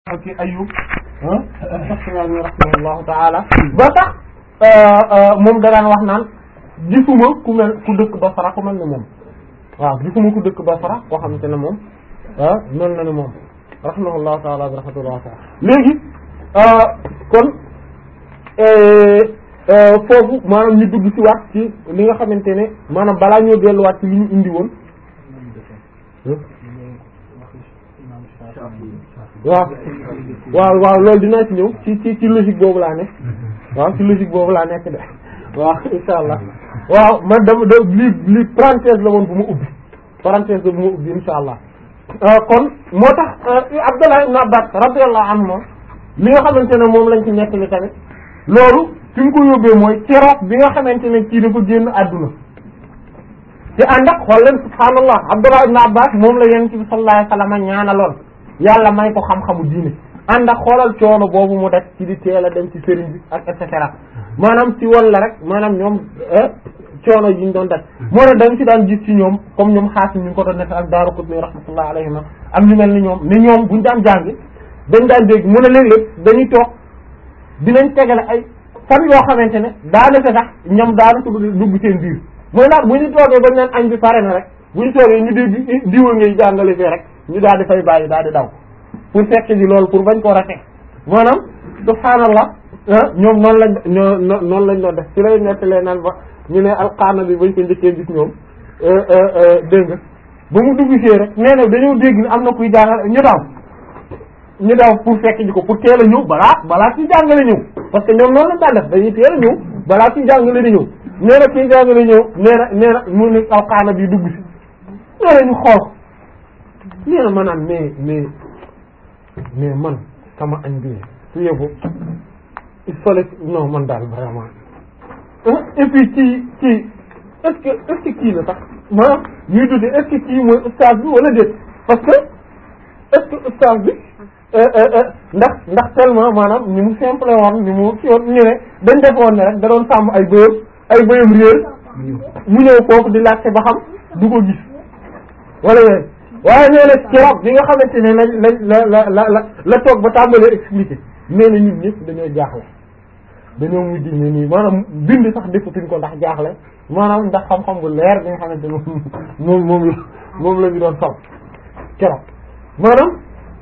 ci Ayyub Saxtiyaani rahimahullahu taala ba tax moom da daan wax naan gisuma ku mel ku dëkk Basra ku mel ne moom waaw gisuma ku dëkk Basra koo xamante ne moom mel na ne moom rahimahullahu taala bi rahmatullah taala léegi kon foofu maanaam ñu dugg ci waat ci li nga xamante ne maanaam balaa ñoo delluwaat ci li ñu indi woon waaw waaw waaw loolu dinaa ci ñëw ci ci ci logique boobu laa nekk waaw ci logique boobu laa nekk de waaw insha allah waaw man dama da li li parenthèse la woon bu ma ubbi parenthèse la bu ma ubbi insha allah kon moo tax Abdullah ibn Abbas radiyallahu anhu li nga xamante ne moom lañ ci nekk li tamit loolu fi mu ko yóbbee mooy keroog bi nga xamante ne kii dafa génn àdduna te ànd ak xool leen subhaanallah Abdullah ibn Abbas moom la yonent bi sallallahu alayhi wasallam ñaanaloon yàlla may ko xam-xamu diine ànd ak xoolal coono boobu mu def ci di teel a dem ci sëriñ bi ak et cetera maanaam ci walla rek maanaam ñoom coono yi ñu doon def moo ne dañ ci daan gis ci ñoom comme ñoom xaasim ñu ngi ko doon nekk ak Daaru Qutni rahmatullah alayhima ak ñu mel ni ñoom ne ñoom buñu daan jàng dañ daan dégg mu ne léeg-léeg dañuy toog dinañ tegale ay fan yoo xamante ne daanaka sax ñoom daanaka dugg seen biir mooy daal bu ñu toogee bañ naan añ bi pare na rek bu ñu toogee ñu dégg diwa ngay jàngale fee rek ñu daal di fay bàyyi daal di daw pour fekk ji loolu pour bañ ko rate maanaam subhaanallah ñoom noonu lañ ñoo noonu lañ doon def ci lay nettalee naan ba ñu ne alqaana bi bañ ko njëkkee gis ñoom dégg nga ba mu dugg see rek nee na dañoo dégg ni am na kuy jàngale ñu daw ñu daw pour fekk ji ko pour teel a ñëw balaa balaa ci jàngale ñëw parce que ñoom noonu lañ daan def dañuy teel a ñëw balaa ci jàngale di ñëw nee na kii jàngale ñëw nee na nee na mu ne alqaana bi dugg si nee na ñu xool nee na ma naan mais mais mais man sama añ bi su yóbbu il fallait non man daal vraiment et puis kii kii est-ce que est-ce que kii la sax maanaam ñuy dute est-ce que kii mooy ustaas bi wala déet parce que est-ce que ustaas bi ndax ndax tellement maanaam ni mu simple woon ni mu ci woon ñu ne dañ def woon ne rek da doon sàmm ay bëyam ay bëyam réer mu ñëw foofu di laajte ba xam du ko gis wala yooyu waaye nee na keroog bi nga xamante ne lañ lañ la la la la la toog ba tàmbalee expliquer nee na ñun ñëpp dañoo jaaxle dañoo mujj ne nii maanaam bind sax defatuñ ko ndax jaaxle maanaam ndax xam-xam bu leer bi nga xamante ne moom moom la moom la ñu doon sol keroog maanaam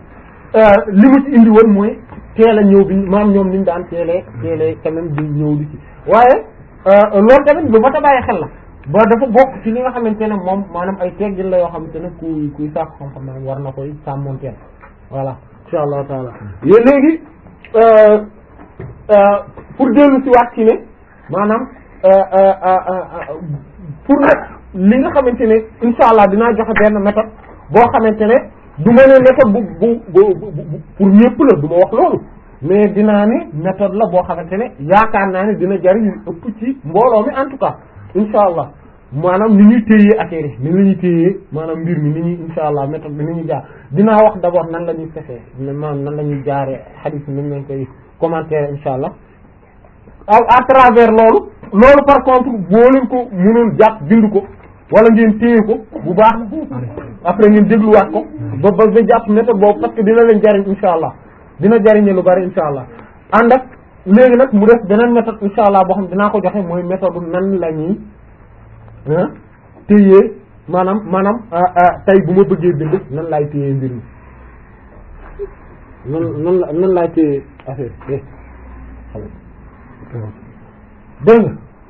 li mu ci indi woon mooy teel a ñëw bi maanaam ñoom niñ daan teelee teelee quand même di ñëw di ci waaye loolu tamit lu mat a bàyyi xel la ba dafa bokk ci li nga xamante ne moom maanaam ay teggin la yoo xamante ne kuy kuy sàkk xam-xam maanaam war na koy sàmmonteel voilà insha allahu taala yéen léegi pour dellu ci waat ci ne maanaam pour nag li nga xamante ne insha allah dinaa joxe benn méthode boo xamante ne du ma ne méthode bu bu bu pour ñëpp la du ma wax loolu mais dinaa ne méthode la boo xamante ne yaakaar naa ne dina jariñ ëpp ci mbooloo mi en tout cas insha allah maanaam ni ñuy téyee affaire yi ni la ñuy téyee maanaam mbir mi ni ñuy insha allah méthode bi ni ñuy jaar dinaa wax d'abord nan la ñuy fexee maanaam nan la ñuy jaaree hadith bi nañ lañ koy commenter insha allah à travers loolu loolu par contre boo leen ko mënoon jàpp bind ko wala ngeen téye ko bu baax après ngeen dégluwaat ko ba ba ba jàpp méthode boobu parce que dina leen jariñ insha allah dina jariñe lu bari insha allah ànd ak léegi nag mu def beneen méthode insha allah boo xam dinaa ko joxe mooy méthode nan la ñuy téyee maanaam maanaam tey bu ma bëggee bind nan laay téyee mbir mi nan nan la nan laay téyee affaire bi dégg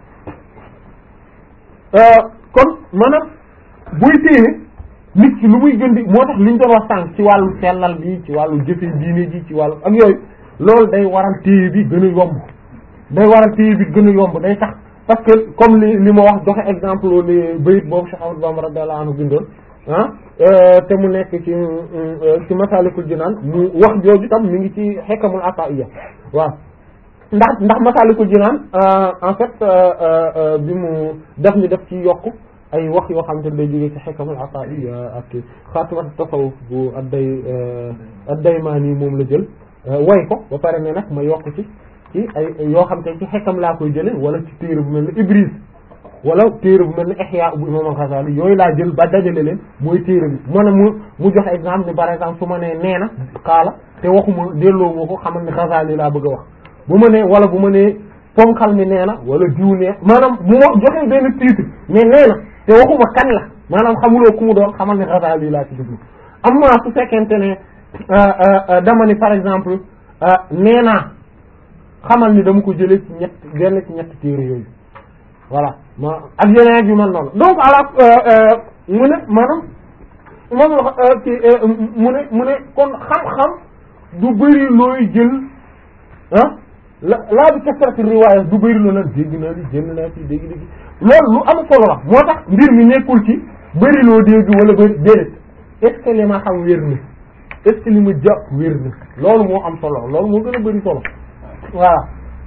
nga kon maanaam buy téye nit ki lu muy gën di moo tax li ñu doon wax sànq ci wàllu sellal bi ci wàllu jëfe diine ji ci wàllu ak yooyu loolu day waral téye bi gën a yomb day waral téye bi gën a yomb day tax parce que comme li li ma wax joxe exemple li bayit boobu Cheikh Ahmadou Bamba radiyallahu anhu bindoon ah te mu nekk ci ci Masalikul Jinaan mu wax jooju tam mi ngi ci Hikamul Ata'iyya waaw ndax ndax Masalikul Jinaan en fait bi mu def ñu def ci yokk ay wax yoo xamante ne day jógee ci Hikamul Ata'iyya ak Xaatimat Tasawuf bu adday ad-Daymaani moom la jël way ko ba pare ne nag ma yokk ci ci ay yoo xam te ci xekkam laa koy jële wala ci téere bu mel ne Ibris wala téere bu mel ni Ihya bu imam al-Ghazali yooyu laa jël ba dajale leen mooy téere bi maanaam mu mu joxe exemple ni par exemple su ma nee nee na xaala te waxuma delloo moo ko xamal ni Ghazali laa bëgg a wax bu ma nee wala bu ma nee ponkal mi nee na wala diw nee maanaam bu ma joxee benn titre mais nee na te waxuma kan la maanaam xamuloo ku mu doon xamal ni Ghazali laa ci dugg am na su fekkente ne dama ni par exemple nee naa xamal ni dama ko jëlee ci ñett genn ci ñett téere yooyu voilà ma ak yeneen yu mel noonu donc ala mu ne maanaam moom ci mu ne mu ne kon xam-xam du bëri looy jël ah la laa bi kasrati riwaaya du bëri loo naan dégg naa li jënd naa ci dégg dégg loolu lu am solo la moo tax mbir mi nekkul ci bëri loo dégg wala bëri déedéet est-ce que li ma xam wér na est-ce que li ma jàpp wér na loolu moo am solo loolu moo gën a bëri solo voilà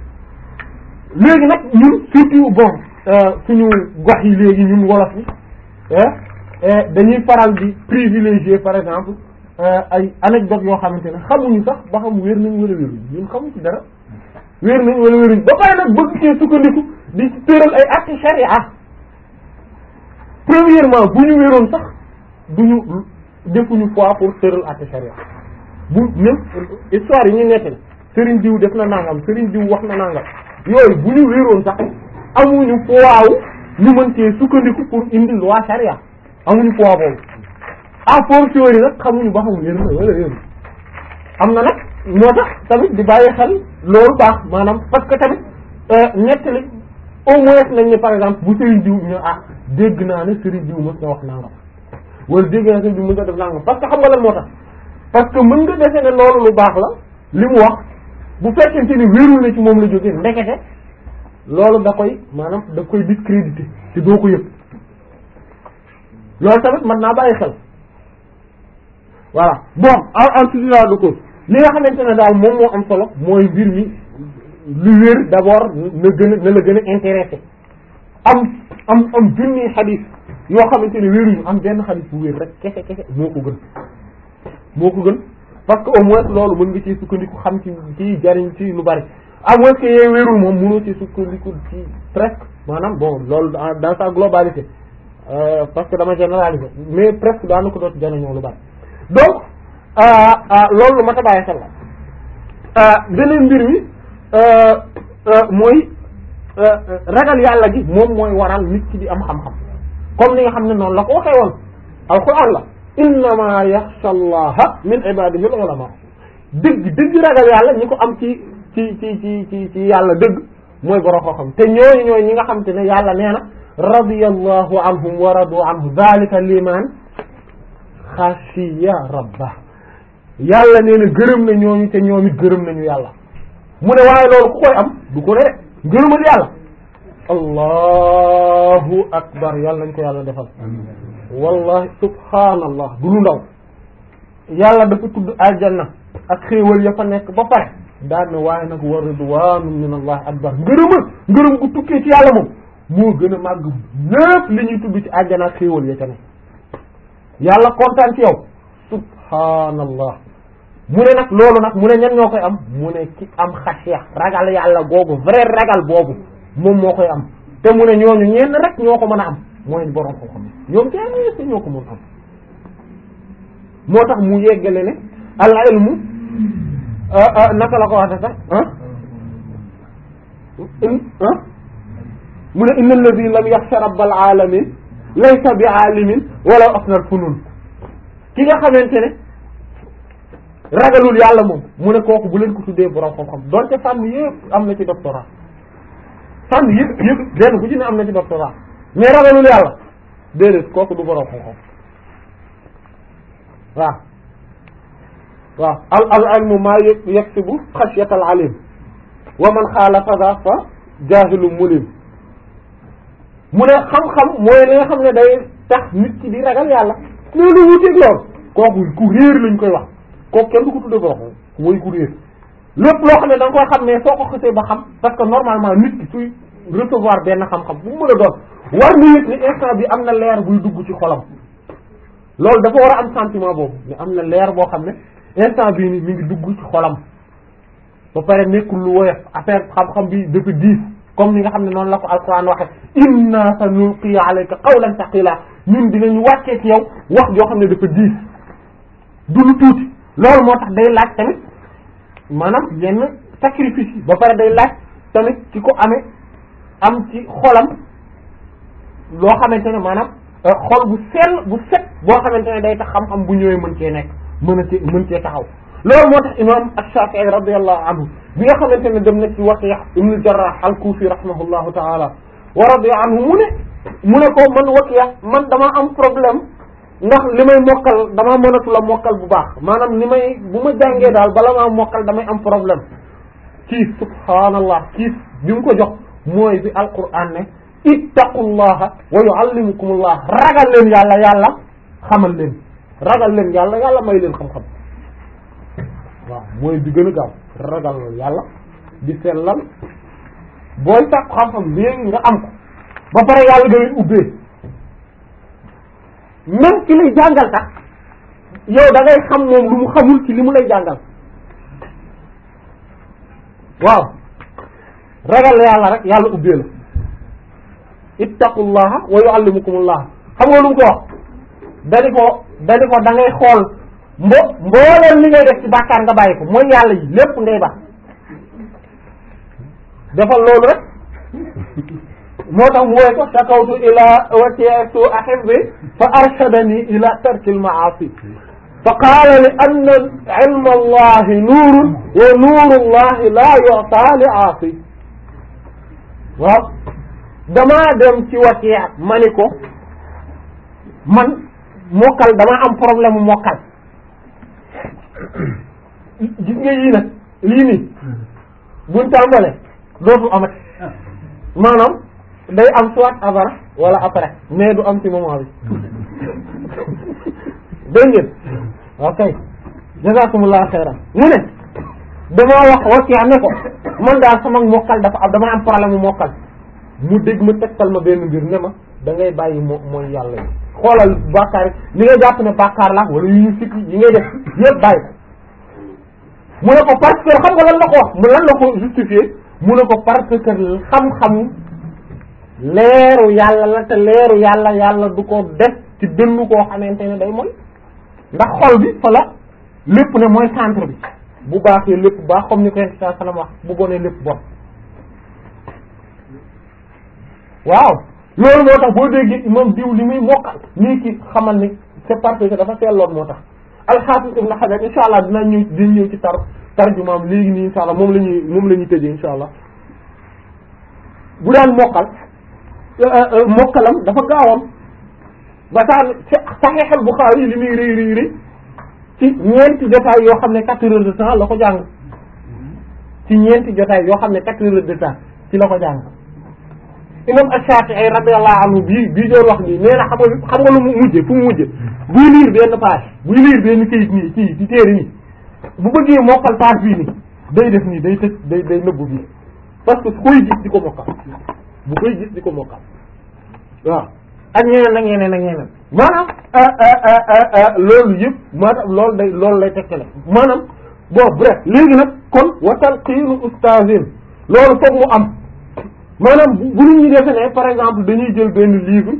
léegi nag ñun surtout bon suñu gox yi léegi ñun wolof yi dañuy faral di privilégier par exemple ay anecdote yoo xamante ne xamuñu sax ba xam wér nañ wala wéruñ ñun xamuñ ci dara wér nañ wala wéruñ ba pare nag bëgg cee sukkandiku di tëral ay actes charia premièrement bu ñu wéroon sax duñu defuñu foi pour tëral actes charia bu même histoire yi ñu nettali sëriñ diw def na nangam sëriñ diw wax na nangam yooyu bu ñu wéroon sax amuñu poids ñu mën cee sukkandiku pour indi loi charia amuñu poids boobu à fortiori nag xamuñu ba xam wér na wala wér am na nag moo tax tamit di bàyyi xel loolu baax maanaam parce que tamit nettali au moins nañ ne par exemple bu sëriñ diw ñu ah dégg naa ne sëriñ diw mës na wax nangam wala dégg naa sëriñ diw mës na def nangam parce que xam nga lan moo tax parce que mën nga defe ne loolu lu baax la li mu wax bu fekkente ni wérul na ci moom la jógee ndekete loolu da koy maanaam da koy discréditer te doo ko yëg loolu tamit mën naa bàyyi xel voilà bon en en tout cas du ko li nga xamante ne daal moom moo am solo mooy mbir mi lu wér d'abord na gën a na la gën a intéressé am am am junni xadis yoo xamante ne wéruñu am benn xadis bu wér rek kese kese moo ko gën moo ko gën parce que au moins loolu mën nga ci sukkandiku xam ci ci jariñ ci lu bari à moins que yee wérul moom mënoo ci sukkandiku ci presque maanaam bon loolu dans sa globalité euh, parce que dama généraliser mais presque daana ko doot jariñoo lu bari donc loolu lu ma ta bàyyi xel la beneen mbir mi mooy ragal yàlla gi moom mooy waral nit ki di am xam-xam comme ni nga xam ne noonu la ko waxee woon alquran la innama yaxsha allaha min ibadihi al ulama dëgg dëgg ragal yàlla ñi ko am ci ci ci ci ci ci yàlla dëgg mooy borom koo xam te ñooñu ñooy ñi nga xam te ne yàlla nee na radiyallahu anhum wa radu anhu dhalika liman xashiya rabba yàlla nee na gërëm na ñooñu te ñoom it gërëm nañu yàlla mu ne waaye loolu ku koy am du ko ne rek ngërëmal yàlla allahu akbar yàlla nañ ko yàlla defal wallahi subhaanallah du lu ndaw yàlla dafa tudd aljanna ak xéewal ya fa nekk ba pare daan na waaye nag wa ridwaanu min allah akbar ngërëmal ngërëm gu tukkee ci yàlla moom moo gën a màgg lépp li ñuy tudd ci aljanna ak xéewal ya ca ne yàlla kontaan ci yow subhaanallah mu ne nag loolu nag mu ne ñan ñoo koy am mu ne ki am xasiya ragal yàlla googu vrai ragal boobu moom moo koy am te mu ne ñooñu ñenn rek ñoo ko mën a am mooy borom ko xam ñoom kenn si ñoo ko mën am moo tax mu yeggale ne al ilmu naka la ko waxee sax ah ah mu ne inna alladi lam yaxsha rabbal alamin laysa bi alimin wala asnal funun ki nga xamante ne ragalul yàlla moom mu ne kooku bu leen ko tuddee borom xam-xam donte fànn yëpp am na ci doctorat fànn yëpp yëpp benn bu ci ne am na ci doctorat mais ragalul yàlla déedéet kooku du borom xam-xam waaw waaw al al ilmu maa yaktubu xashyatal alim wa man xaalafa za fa jaahilu mulim mu ne xam-xam mooy li nga xam ne day tax nit ki di ragal yàlla loolu wuteeg lool kooku ku réer lañ koy wax kooku kenn du ko tuddee borom mooy ku réer lépp loo xam ne da nga koy xam ne soo ko xasee ba xam parce que normalement nit ki suy recevoir benn xam-xam bu mu mën a doon war na yëg ni instant bi am na leer buy dugg ci xolam loolu dafa war a am sentiment boobu ne am na leer boo xam ne instant bii ni mi ngi dugg ci xolam ba pare nekkul lu woyof affaire xam-xam bi dafa diis comme ni nga xam ne noonu la ko alquran waxe inna sanulqi alayka qawlan thaqila ñun dinañu wàccee ci yow wax joo xam ne dafa diis du lu tuuti loolu moo tax day laaj tamit maanaam yenn sacrifice yi ba pare day laaj tamit ci ko amee am ci xolam loo xamante ne maanaam xol bu sell bu set boo xamante ne day tax xam-xam bu ñëwee mën cee nekk mën a cee mën cee taxaw loolu moo tax imam Ash-Shafi'i radiyallahu anhu bi nga xamante ne dem na ci Waki' ibn al-Jarrah al-Kufi rahimahullahu ta'ala wa radiya anhu mu ne mu ne ko man Waki' man dama am problème ndax li may mokkal dama mënatu la mokkal bu baax maanaam li may bu ma jàngee daal bala maa mokkal damay am problème kii subhaanallah kii bi mu ko jox mooy bi alquran ne ittaqullaha wa yuallimukumullah ragal leen yàlla yàlla xamal leen ragal leen yàlla yàlla may leen xam-xam waaw mooy bi gën a gaaw ragal yàlla di sellal booy sàkku xam-xam léegi nga am ko ba pare yàlla da leen ubbee même ki lay jàngal tax yow da ngay xam moom lu mu xamul ci li mu lay jàngal waaw ragal yàlla rek yàlla ubbee la ittaqullaha wa yuallimukumullah xam nga lu mu ko wax dani ko dani ko da ngay xool mbo mbooleen li ngay def ci bàkkaar nga bàyyi ko mooy yàlla yi lépp ngay baax defal loolu rek moo tax mu woy ko shakawtu ila watiatu ahibbi fa arshadani ila tarkil maasi fa qaala li anna ilma allahi nuurun wa nuuru allahi la yu'ta li aasi waaw damaa dem ci watiya ma ni ko man mokkal dama am problème mu mokkal gis nga yii nag lii nii buñ tàmbale dootu amati maanaam day am soit avant wala après mais du am ci moment bi dégg ngeen ok jazakumullahu xayran mu ne damaa wax watiya ne ko man daal sama mokkal dafa am dama am problème mu mokkal mu dégg ma tegtal ma benn mbir ne ma da ngay bàyyi moo mooy yàlla yi xoolal bàkkaar yi li nga jàpp ne bàkkaar la wala yu ñu sikki yi ngay def yëpp bàyyi ko mu ne ko parce que xam nga lan la ko wax mu lan la ko justifier mu ne ko parce que xam-xamu leeru yàlla la te leeru yàlla yàlla du ko def ci dënnu koo xamante ne day mooy ndax xol bi fa la lépp ne mooy centre bi bu baaxee lépp baax comme ni ko yonent sallallahu alayhi wasallam wax bu bonee lépp bon waaw loolu moo tax boo déggee moom diw li muy mokkal nii ki xamal ni c'est parce que dafa seetloon moo tax al-Hafiz Ibn Hajar insha allah dina ñëw dina ñëw ci tar tarjumaam léegi nii insha allah moom la ñuy moom la ñuy tëjee insha allah bu daan mokkal mokkalam dafa gaawoon ba tax Sahih al-Bukhari li muy rëy rëy rëy ci ñeenti jotaay yoo xam ne quatre heures de temps la ko jàng ci ñeenti jotaay yoo xam ne quatre heures de temps ci la ko jàng imam Ash-Shafi'i radiyallahu anhu bii bii doon wax nii nee na xam nga xam nga lu mu mujje fu mu mujje buy liir benn page buy liir benn kayit nii ci ci téere nii bu bëggee mokkal page bii nii day def nii day tëj day day nëbbu bii parce que su koy gis di ko mokkal bu koy gis di ko mokkal waaw ak ñeneen ak ñeneen ak ñeneen maanaam loolu yëpp maanaam loolu day loolu lay tekkale maanaam bon bref léegi nag kon watal xiinu ustazin loolu foog mu am maanaam bu nit ñi defe ne par exemple dañuy jël benn livre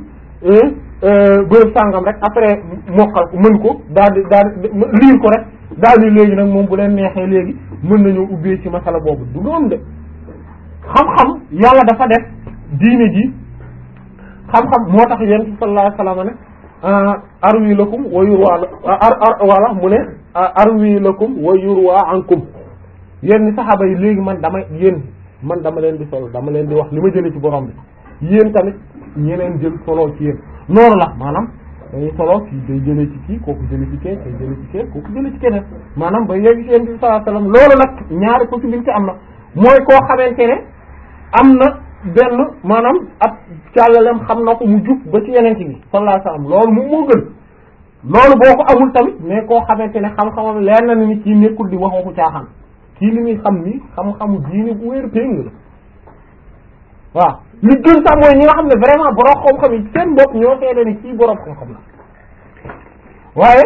bërëb sàngam rek après mokkal ko mën ko daal di daal di lire ko rek daal di léegi nag moom bu leen neexee léegi mën nañoo ubbee ci masala boobu du doon de xam-xam yàlla dafa def diine ji xam-xam moo tax yonent bi sallallahu alayhi wasallam ne arwi lakum wa yurwa ar ar wala mu ne arwi lakum wa yurwa ankum yéen saxaaba yi léegi man damay yéen man dama leen di solo dama leen di wax li ma jëlee ci borom bi yéen tamit ñeneen jël solo ci yéen noonu la maanaam dañuy solo kii day jëlee ci kii kooku jëlee ci kee day jëlee ci kee kooku jëlee ci keneen maanaam ba yegg ci yéen bi sallallahu alayhi wasallam loolu nag ñaari possibilité am na mooy koo xamante ne am na benn maanaam ab càllalem xam na ko mu jub ba ci yeneen bi sallallahu alayhi wasallam loolu moom moo gën loolu boo ko amul tamit mais koo xamante ne xam-xamam leer na ni kii nekkul di wax waxu caaxaan kii li muy xam ni xam-xamu diine bu wér péng la waaw li gën sax mooy ñi nga xam ne vraiment borom xam-xam yi seen bopp ñoo seede ni kii borom xam-xam la waaye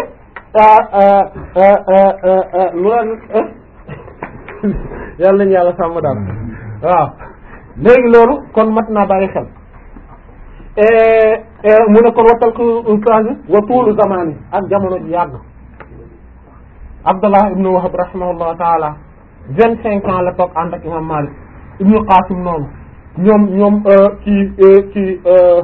lu la yàlla nañu yàlla sàmm daal waaw léegi loolu kon mat naa bàyyi xel mu ne kon wattal ko ustaaz wa tuulu zamani ak jamono ji yàgg Abdallah ibnu Wahab rahimahullahu taala vingt cinq ans la toog ànd ak imam Malik ibnu Qasim noonu ñoom ñoom ci ci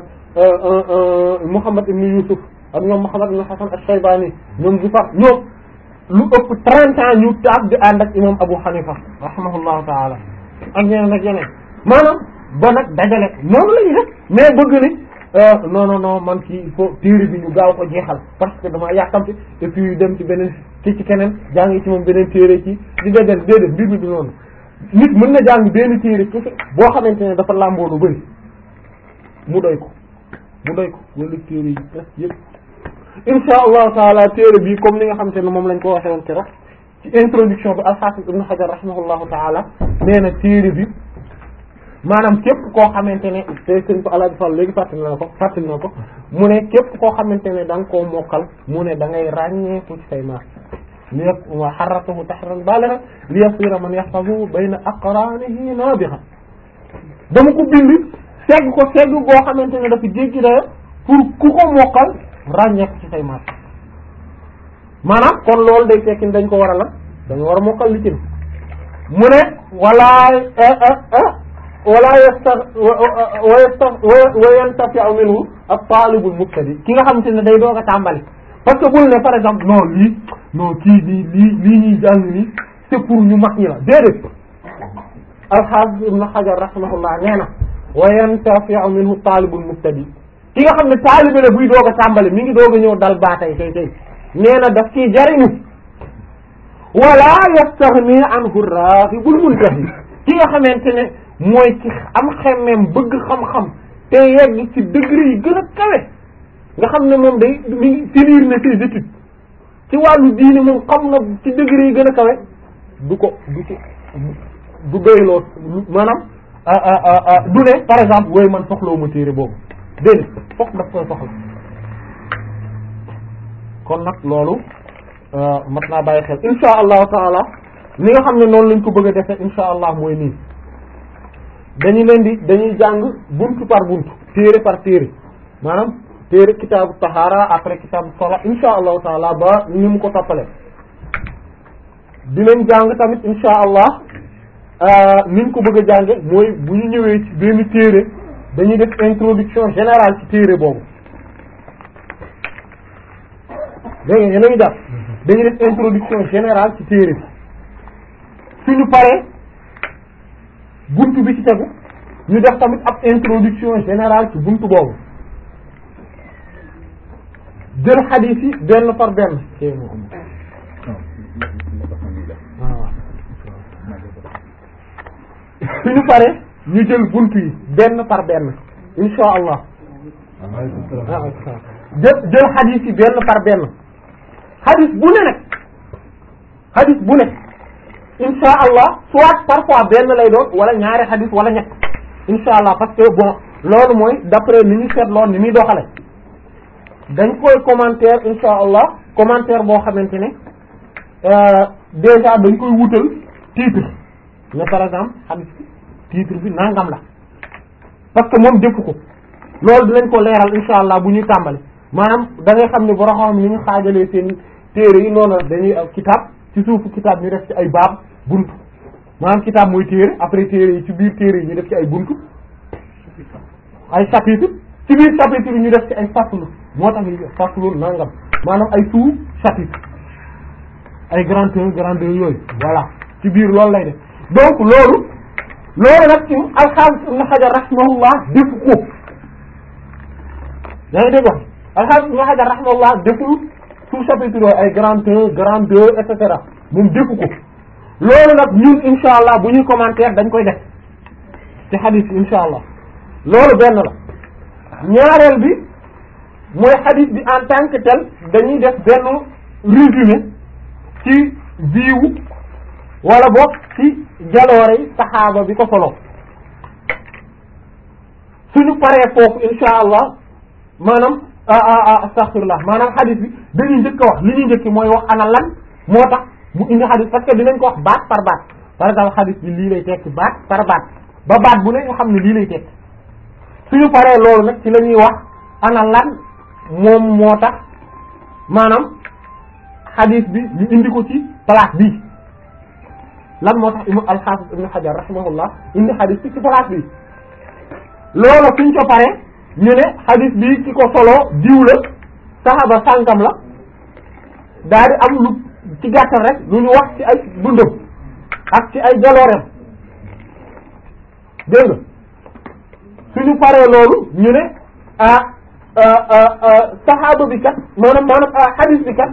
Muhammad ibnu Yusuf ak ñoom Muhammad ibnu Hasan al-Shaybani ñoom Zufar ñoom lu ëpp trente ans ñu taab di ànd ak imam Abu Hanifa rahimahullahu taala ak ñeneen ak yeneen maanaam ba nag dajale noonu la ñu def mais bëgg ni non non non man kii il faut téere bi ñu gaaw ko jeexal parce que dama yàkkamti et puis dem ci beneen ci ci keneen jàngi ci moom beneen téere ci di dajale déedéet mbir mi du noonu nit mën na jàng benn téere ci boo xamante ne dafa làmboo lu bari mu doy ko mu doy ko wala téere yi presque yëpp insha allahu taala téere bi comme ni nga xamante ne moom lañ ko waxee woon keroog ci introduction bi al-Hafiz Ibn Hajar rahimahullahu taala nee na téere bi maanaam képp koo xamante ne te sëñ ko Alaaji Fall léegi fàttali na ko fàttali na ko mu ne képp koo xamante ne da nga koo mokkal mu ne da ngay ràññeeku ci say maas li wa harratahu tahran balighan li yasira man yahfazu bayna aqranihi nabiha dama ko bind segg ko segg boo xamante ne dafa jéggi dayo pour ku ko mokkal ràññeeku ci say maas maanaam kon loolu day tekki dañ ko war a la dañu war a mokkal li ci mu ne walaay wala yasta wa yasta wa yantafi'u minhu at-talibul mubtadi ki nga xamante ne day doog a tàmbali parce que bul ne par exemple non lii non kii lii lii lii ñuy jàng nii c'est pour ñu mag ñi la déedéet al-Hafiz Ibn Hajar rahimahullah nee na wa yantafi'u minhu at-talibul mubtadi ki nga xam ne taalibe la buy doog a tàmbali mi ngi doog a ñëw dal baatay tey tey nee na daf ciy jariñu wala yastaghni anhu ar-raghibul muntahi ki nga xamante ne mooy ci am xemmeem bëgg xam-xam te yegg ci degré yi gën a kawe nga xam ne moom day mi ngi finir na ses études ci wàllu diini moom xam na ci degré yi gën a kawe du ko du ko du doyloo maanaam du ne par exemple wooyu man soxlawu ma téere boobu déedéet fokk daf koy soxla kon nag loolu mat naa bàyyi xel insha allahu taala ni nga xam ne noonu lañ ko bëgg a defee insha allah mooy nii dañu leen di dañuy jàng buntu par buntu téere par téere maanaam téere kitaabu tahaara après kitaabu sola insha allahu taala ba ni mu ko toppale dinañ jàng tamit insha allah niñ ko bëgg a jànge mooy bu ñu ñëwee ci benn téere dañuy def introduction générale ci téere boobu dégg nga yéen a ngi jàpp dañuy def introduction générale ci téere bi suñu paree buntu bi ci tegu ñu def tamit ab introduction générale ci buntu boobu jël xadiis yi benn par benn kay moo am waaw suñu paree ñu jël buntu yi benn par benn insha allah jël jël xadiis yi benn par benn xadiis bu ne nag xadiis bu ne insha allah soit parfois benn lay doon wala ñaari xadis wala ñett insha allah parce que bon loolu mooy d'après ni ñu seetloon ni muy doxale dañ koy commentaire insha allah commentaire boo xamante ne déjà dañ koy wutal titre mais par exemple xadis bi titre bi nangam la parce que moom defu ko loolu dinañ ko leeral insha allah bu ñuy tàmbali maanaam da ngay xam ne borom xam ni ñu xaajalee seen téere yi noonu dañuy kitaab ci suufu kitaab ñu def ci ay baab buntu maanaam kitaab mooy téere après téere yi ci biir téere yi ñu def ci ay buntu ay chapitre ci biir chapitre yi ñu def ci ay faslu moo tax ñu faslu nangam maanaam ay sous chapitre ay grand un grand deux yooyu voilà ci biir loolu lay def donc loolu loolu nag ci al-Hafiz Ibn Hajar rahimahullah defu ko yaa ngi dégg wax al-Hafiz Ibn Hajar rahimahullah deful sous chapitre yooyu ay grand un grand deux et cetera moom defu ko loolu nag ñun insha allah bu ñuy commentaire dañ koy def ci xadis bi insha allah loolu benn la ñaareel bi mooy xadis bi en tant que tel dañuy def benn résumé ci viiwu wala boog ci jaloore yi saxaaba bi ko solo suñu paree foofu insha allah maanaam astaghfirullah maanaam xadis bi dañuy njëkk a wax li ñuy njëkki mooy wax ana lan moo tax mu indi xadis parce que dinañ ko wax baat par baat par exemple xadis bi lii lay tekki baat par baat ba baat bu ne ñu xam ne lii lay teg suñu paree loolu nag ci la ñuy wax ana lan moom moo tax maanaam xadiis bi ñu indi ko ci place bii lan moo tax imam al-Hafiz ibn Hajar rahimahullah indi xadiis bi ci place bii loolu suñ ko paree ñu ne xadiis bi ki ko solo diw la saxaba sànkam la daal di am lu ci gàttal rek lu ñu wax ci ay dundam ak ci ay jaloorem dégg nga suñu paree loolu ñu ne ah saxaaba bi kat maanaam maanaam xadiis bi kat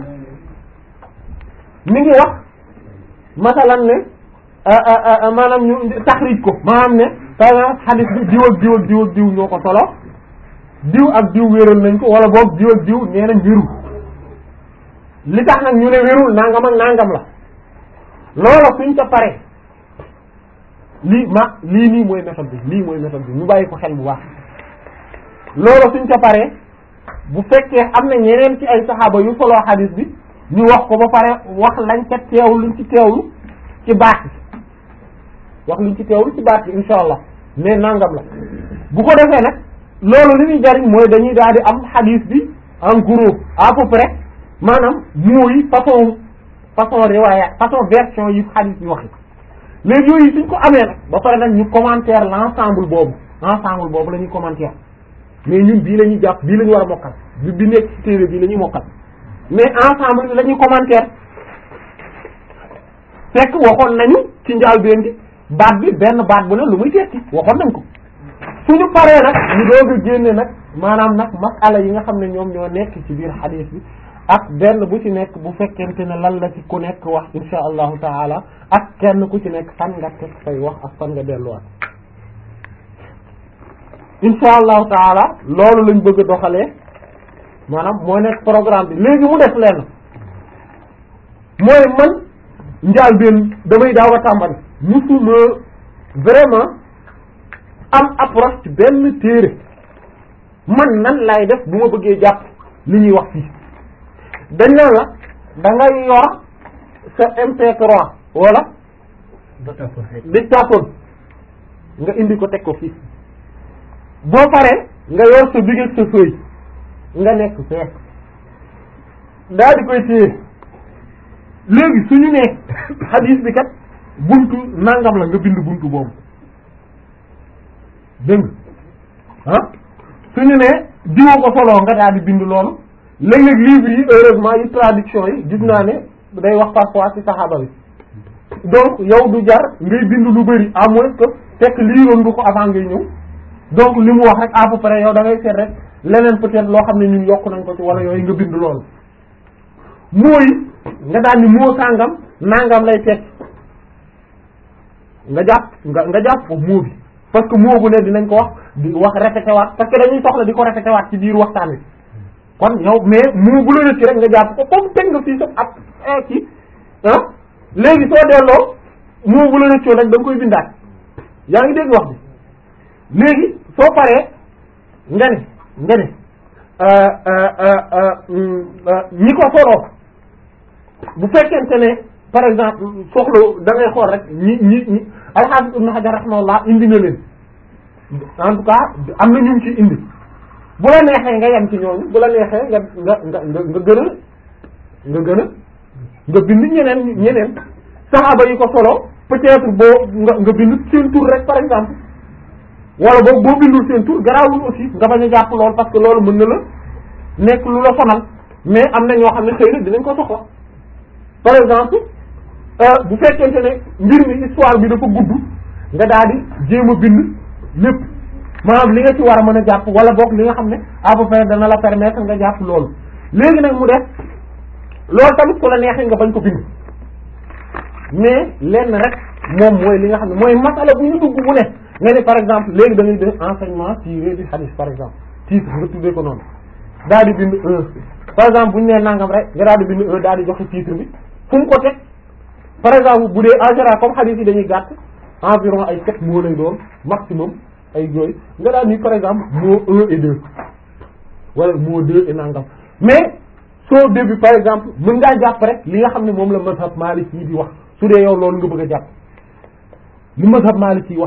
mi ngi wax masalan ne maanaam ñu taxrij ko maanaam ne par exemple xadiis bi diw ak diw ak diw ak diw ñoo ko solo diw ak diw wéral nañ ko wala boog diw ak diw nee nañ wérul li tax nag ñu ne wérul nangam ak nangam la loola suñ ko paree lii ma lii nii mooy méthode bi lii mooy méthode bi ñu bàyyi ko xel bu baax loola suñ ko paree bu fekkee am na ñeneen ci ay saxaaba yu solo xadiis bi ñu wax ko ba pare wax lañ ca teewlu luñ ci teewlu ci baat bi wax luñ ci teewlu ci baat bi insha allah mais nangam la bu ko defee nag loolu li ñuy jariñ mooy dañuy daal di am xadiis bi en gros à peu près maanaam mooy façon façon riwaaya façon version yi xadiis bi waxi léegi yooyu suñ ko amee nag ba pare nag ñu commentaire l'ensemble boobu ensemble boobu la ñuy commentaire mais ñun bii la ñuy jàpp bii la ñu war a mokkal bi bi nekk ci téere bii la ñuy mokkal mais ensemble bi la ñuy commentaire fekk waxoon nañu ci njàlbéen gi baat bi benn baat bu ne lu muy tekki waxoon nañ ko suñu paree nag ñu doog a génne nag maanaam nag masala yi nga xam ne ñoom ñoo nekk ci biir xadiis bi ak benn bu ci nekk bu fekkente ne lan la ci ku nekk wax insha allahu taala ak kenn ku ci nekk fan nga teg say wax ak fan nga delluwaat insha allahu taala loolu lañ bëgg a doxalee maanaam moo nekk programme bi léegi mu def lenn mooy man njaal benn damay daaw a tàmbali musuma vraiment am approche ci benn téere man nan laay def bu ma bëggee jàpp li ñuy wax fii dañ naan la da ngay yor sa MP3 wala dictaphone nga indi ko teg ko fii boo paree nga yor sa bigeeg sa feuille nga nekk fee daa di koy téye léegi suñu ne xadiis bi kat buntu nangam la nga bind buntu boobu dégg nga ah suñu ne diwa ko solo nga daal di bind loolu léeg-léeg livre yi heureusement yi traduction yi gis naa ne day wax parfois ci saxaaba bi donc yow du jar ngay bind lu bari à moins que fekk liiroon nga ko avant ngay ñëw donc li mu wax rek à peu près yow da ngay seet rek leneen peut-être loo xam ne ñun yokk nañ ko ci wala yooyu nga bind loolu mooy nga daal ni moo sàngam nangam lay teg nga jàpp nga nga jàpp foofu moo bi parce que moo bu ne dinañ ko wax di wax répété waat parce que dañuy soxla di ko répété waat ci biir waxtaan wi kon yow mais moo bu la rëcc rek nga jàpp ko comme teg nga fii sa ab ci ah léegi soo delloo moo bu la rëccoon rek da nga koy bindaat yaa ngi dégg wax bi léegi soo paree nga ne nga ne ñi ko soloo bu fekkente ne par exemple soxla da ngay xool rek ñi ñi ñi al-Hafiz Ibn Hajar rahimahullah indi na leen en tout cas am na ñu ci indi bu la neexee nga yem ci ñooñu bu la neexee nga nga nga nga nga gën a nga gën a nga bind ñeneen ñeneen saxaaba yi ko solo peut-être boo nga nga bind seen tur rek par exemple wala boobu boo bindul seen tur garaawul aussi nga bañ a jàpp lool parce que loolu mën na la nekk lu la sonal mais am na ñoo xam ne xëy na dinañ ko soxla par exemple bu fekkente ne mbir mi histoire bi dafa gudd nga daal di jéem a bind lépp maanaam li nga ci war a mën a jàpp wala boog li nga xam ne à peu près dana la permettre nga jàpp loolu léegi nag mu def loolu tamit ku la neexee nga bañ ko bind mais lenn rek moom mooy li nga xam ne mooy masala bu ñu dugg bu ne nga ne par exemple léegi da ngay def enseignement tiré du hadith par exemple titre nga tuddee ko noonu daal di bind un par exemple bu ñu nee nangam rek nga daal di bind un daal di joxe titre bi fu mu ko teg par exemple bu dee en général comme hadith yi dañuy gàtt environ ay sept mots lay doon maximum ay yooyu nga daal ni par exemple mot un et deux wala mot deux et nangam mais soo début par exemple mën ngaa jàpp rek li nga xam ne moom la mazhab Maliki yi di wax su dee yow loolu nga bëgg a jàpp li mazhab Maliki yi wax rek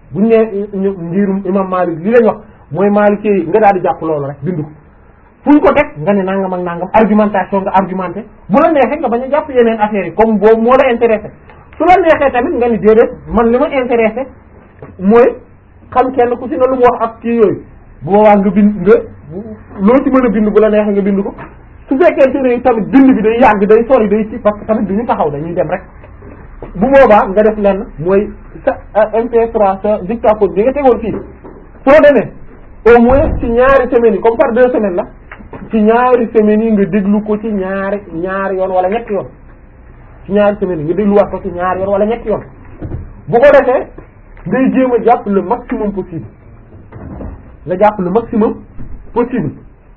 buñ ne ñu ngirum imam Malik li lañ wax mooy Malik yi nga daal di jàpp loolu rek bind ko fu ñu ko teg nga ne nangam ak nangam argumentation nga argumenté bu la neexee nga bañ a jàpp yeneen affaires yi comme boobu moo la intéressé su la neexee tamit nga ni déedéet man li ma intéressé mooy xam kenn ku ci na lu mu wax ak kii yooyu bu boobaa nga bind nga loo ci mën a bind bu la neexee nga bind ko su fekkee ne tamit bind bi day yàgg day sori day ci parce que tamit du ñu taxaw dañuy dem rek bu boobaa nga def lenn mooy sa MP3 sa dictaphone bi nga tegoon fii soo demee au moins ci ñaari semaines yi comme par deux semaines la ci ñaari semaines yi nga déglu ko ci ñaari ñaari yoon wala ñetti yoon ci ñaari semaines yi nga dégluwaat ko ci ñaari yoon wala ñetti yoon bu ko defee ngay jéem a jàpp le maximum possible nga jàpp le maximum possible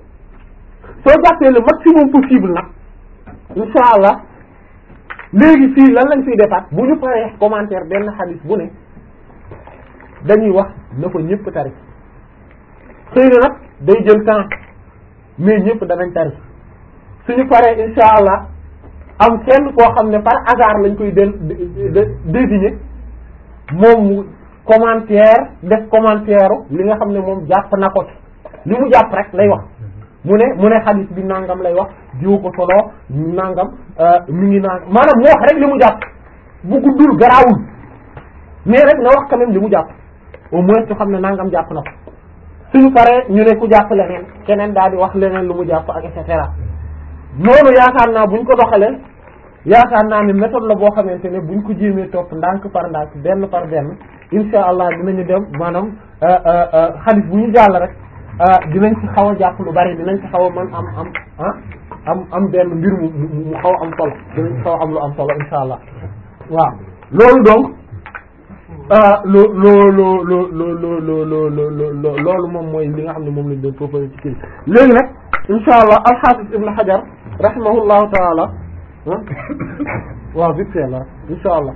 soo jàppee le maximum possible nag insha allah léegi fii lan lañ fiy defaat bu ñu paree commentaire benn xadis bu ne dañuy wax na ko ñëpp tari xëy na nag day jël temps mais ñëpp danañ tari suñu paree insha allah am kenn koo xam ne par hasard lañ koy del désigner moom mu commentaire def commentaire li nga xam ne moom jàpp na ko ci li mu jàpp rek lay wax mu ne mu ne xadis bi nangam lay wax jiw ko solo nangam mi ngi naan maanaam mu wax rek li mu jàpp bu guddul garaawul mais rek na wax quand même li mu jàpp au moins ñu xam ne nangam jàpp na ko suñu paree ñu ne ku jàpp leneen keneen daal di wax leneen lu mu jàpp ak et cetera noonu yaakaar naa buñ ko doxalee yaakaar naa ne méthode la boo xamante ne buñ ko jéemee topp ndànk par ndànk benn par benn insha allah dinañu dem maanaam xadis bu ñu jàll rek dinañ ci xaw a jàpp lu bari dinañ ci xaw a mën am am ah am am benn mbir mu mu xaw a am solo dinañ ci xaw a am lu am solo insha allah waaw loolu donc loo loo loo loo loo loo loo loo loolu moom mooy li nga xam ne moom lañ doon proposé ci kii léegi nag insha allah alxaafis ibn hajar rahimahullahu taala waaw vite fait la insha allah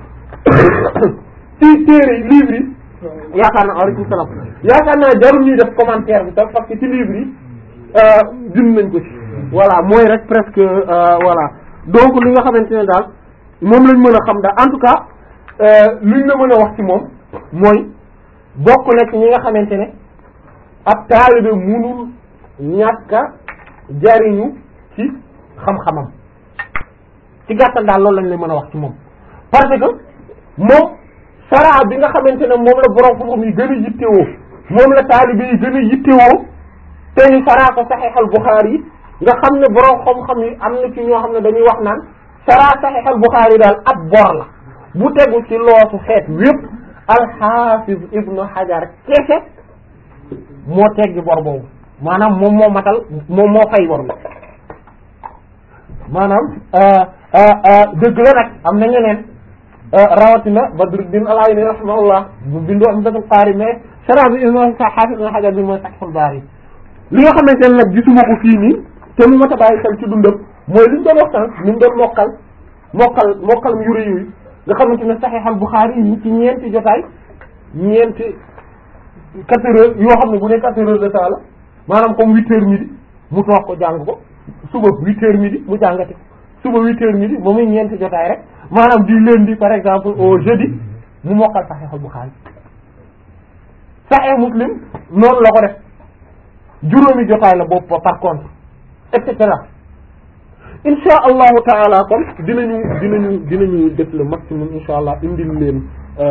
ci téere yi livre yi yaakaar naa aleykum salaam yaakaar naa jarul ñuy def commentaire bi tam parce que ci livre yi bind nañ ko ci voilà mooy rek presque voilà donc li nga xamante ne daal moom lañ mën a xam daal en tout cas luñ la mën a wax ci moom mooy bokk na ci ñi nga xamante ne ab taalibe munul ñàkk a jariñu ci xam-xamam ci gàttal daal loolu lañ lay mën a wax ci moom parce que moom saraa bi nga xamante ne moom la borom xam-xam yi gën a yittewoo moom la taalibe yi gën a yittewoo te ñu saraa ko saxiixal Buxaari yi nga xam ne borom xam-xam yi am na ci ñoo xam ne dañuy wax naan saraa saxiixal Buxaari yi daal ab bor la bu tegu ci loosu xeet wépp alxaafiz ibnu Hajar kese moo teggi bor boobu maanaam moom moo matal moom moo fay bor bi maanaam dëgg la nag am na ñeneen rawatina Badruddin al-Ayni rahimahullah bu bindu am dafa qaari mais sara bi ibnu Hafiz ibnu Hajar bi mooy Fathul Baari li nga xamante ne nag gisuma ko fii nii te mu mat a bàyyi xel ci dundam mooy li ñu doon waxtaan ni mu doon mokkal mokkal mokkal mu yure yooyu nga xamante ne Sahih al-Bukhari yi ci ñeenti jotaay ñeenti quatre heures yoo xam ne bu ne quatre heures de temps la maanaam comme huit heures midi mu toog ko jàng ko suba huit heures midi mu jàngati suba huit heures midi ba muy ñeenti jotaay rek maanaam du lundi par exemple au jeudi mu mokkal Sahih al-Bukhari Sahih Muslim noonu la ko def juróomi jotaay la boobu par contre et cetera insha allahu taala kon dinañu dinañu dinañu def le maximum insha allah indil leen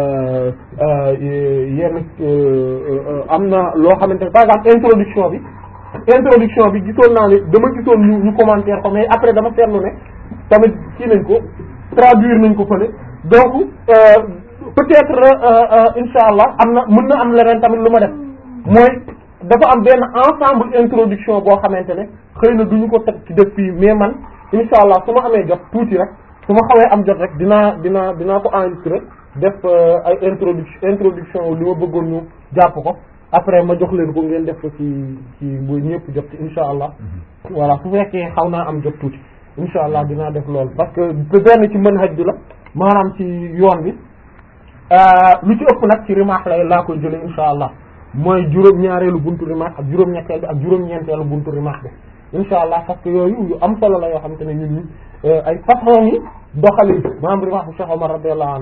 yenn am na loo xamante ne par exemple introduction bi introduction bi gisoon naa ne dama gisoon ñu ñu commentaire ko mais après dama seetlu ne tamit kii nañ ko traduire nañ ko fële donc peut-être insha allah am na mën na am leneen tamit lu ma def mooy dafa am benn ensemble introduction boo xamante ne xëy na duñu ko teg ci def fii mais man insha allah su ma amee jot tuuti rek su ma xawee am jot rek dinaa dinaa dinaa ko enregistrer def ay introduction introduction li ma bëggoon ñu jàpp ko après ma jox leen ko ngeen def ko ci ci bu ñëpp jot ci insha allah voilà su fekkee xaw naa am jot tuuti insha allah dinaa def loolu parce que benn ci manhaj bi la maanaam ci yoon bi lu ci ëpp nag ci rimaax lay laa koy jëlee insha allah mooy juróom-ñaareelu buntu rimaax ak juróom-ñetteel bi ak juróom-ñeenteelu buntu rimaax bi insha allah parce que yooyu yu am solo la yoo xamante ne ñun ñi ay façon yi doxali maanaam rimaax bu Cheikh Omar radiyallahu anhu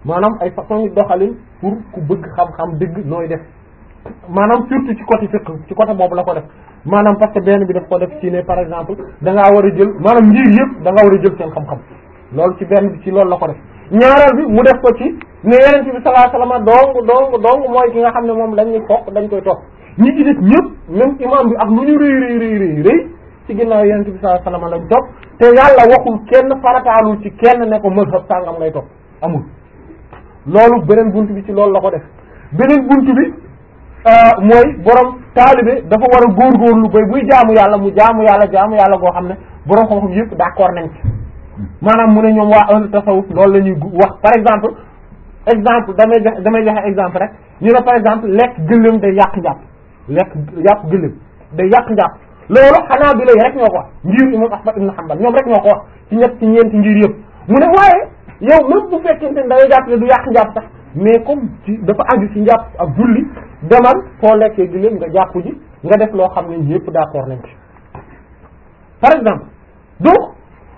maanaam ay façon yi doxalin pour ku bëgg xam-xam dëgg nooy def maanaam surtout ci côté fiqh ci côté boobu la ko def maanaam parce que benn bi daf ko def ci ne par exemple da ngaa war a jël maanaam ngir yëpp da nga war a jël seen xam-xam loolu ci benn bi ci loolu la ko def ñaareel bi mu def ko ci ne yeneen bi sallallahu alayhi wasallam dong dong dong mooy ki nga xam ne moom dañuy topp dañ koy topp ñi ci def ñëpp même imam bi ak lu ñu rëy rëy rëy rëy rëy ci ginnaaw yeneen bi sallallahu alayhi wasallam lañ topp te yàlla waxul kenn farataalul ci kenn ne ko mazhab sàngam ngay topp amul loolu beneen bunt bi ci loolu la ko def beneen bunt bi mooy borom taalibe dafa war a góorgóorlu bay buy jaamu yàlla mu jaamu yàlla jaamu yàlla goo xam ne borom xam-xam yëpp d'accord nañ ci maanaam mu ne ñoom waa ahlu tasawuf loolu la ñuy wax par exemple exemple damay joxe damay joxe exemple rek ñu ne par exemple lekk gëléem day yàq njàpp lekk yàpp gëléem day yàq njàpp loolu xanaa bi lay rek ñoo ko wax ngir imam Ahmad ibn Hanbal ñoom rek ñoo ko wax ci ñett ci ñeenti ngir yëpp mu ne waaye yow même bu fekkente ne da ngay jàpp ne du yàq njàpp sax mais comme ci dafa aju ci njàpp ak julli demal foo lekkee gëléem nga jàpp ji nga def loo xam ne ñëpp d'accord nañ ci par exemple donc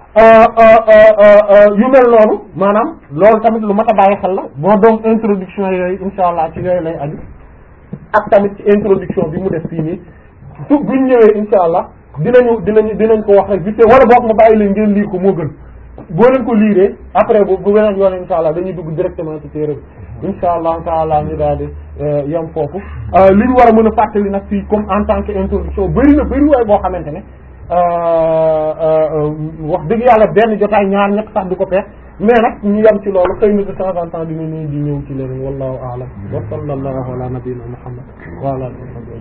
yu mel noonu maanaam loolu tamit lu mat a bàyyi xel la bon donc introduction yooyu insha allah ci yooyu lay aju ak tamit ci introduction bi mu def fii nii su buñ ñëwee insha allah dinañu dinañu dinañ ko wax rek vite wala boog ma bàyyi leen ngeen liir ko moo gën boo leen ko liiree après bu bu beneen yoon insha allah dañuy dugg directement ci téere bi insha allah taala ñu daal di yem foofu li ñu war a mën a fàttali nag fii comme en tant que introduction bëri na bëri waay boo xamante ne wax dëgg yàlla benn jotaay ñaar ñett sax du ko peex mais nag ñu yem ci loolu xëy na de temps en temps dina ñuy di ñëw ci leneen wallahu a'lam wa sallallahu ala nabiyyina muhammad wa ala alihi